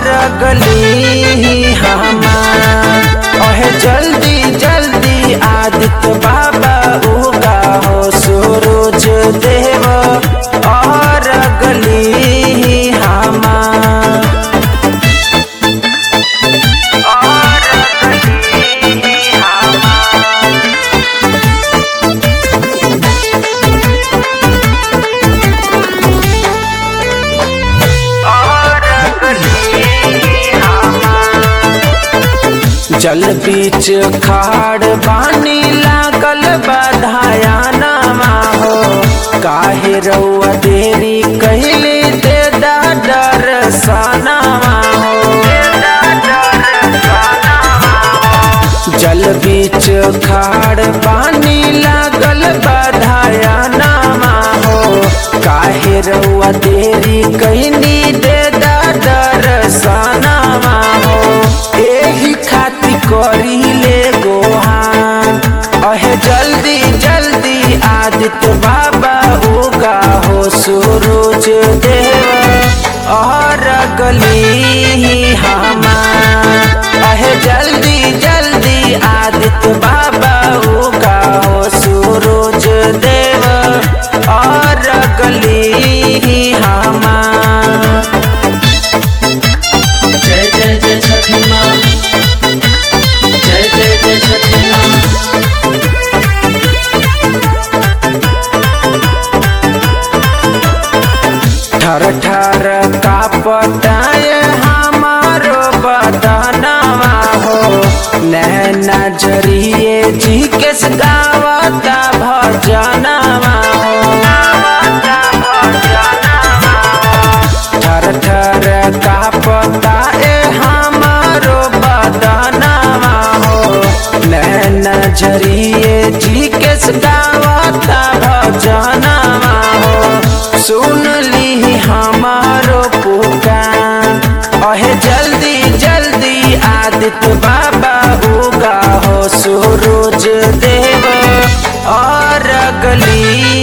और गली हमार अहे जल्दी जल्दी आदित्य बाबा उगा हो सूरज देव और गली हमार और गली हमार और गली हमार जल बीच खाड़ बानी लागल बधाया नामा हो काहे रउआ देरी कहले दे दा डर सनामा हो जल बीच खाड़ पानी लागल बधाया नामा हो काहे रउआ देरी कहनी दे दा डर सनामा हो एही खातिर करी ले गोहान अहे जल्दी जल्दी आदित्य बाबा उगा हो सूरज देव और गली हमार अहे जल्दी जल्दी आदित्य बाबा उगा हो सूरज देव और गली हमार जय जय जय छठी माँ जय जय जय छठी माँ ठर ठर का पटाए हमारो बदनवा हो नैना जरिए जी के गावता भजनवा हो ठर ठर का पटाए हमारो बदनवा हो नैना जरिए जी के गावता भजनवा हो सुन ली हमारो पुकार अहे जल्दी जल्दी आदित्य बाबा उगा हो सूरज देव और गली